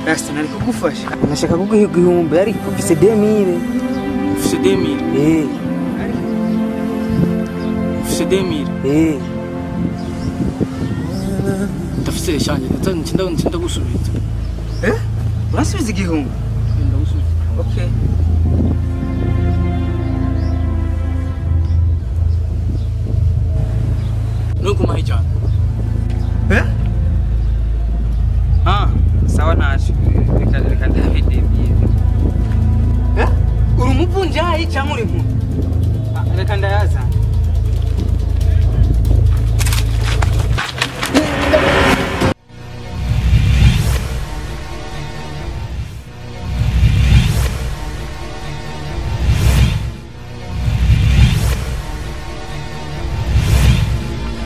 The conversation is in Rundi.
rasta nari kugufasha nashaka kuguha igihumbi ariko mfise demire ufise demire eh ufise demire eh ndafise shanje ncinda ncinda gusubiza eh urasubiza igihumbi ndagusubiza okay nuguma ijana eh ah sawa ntaco reka reka ndahe demire eh uri umuvunjayi cyangwa uri muntu reka ndayaza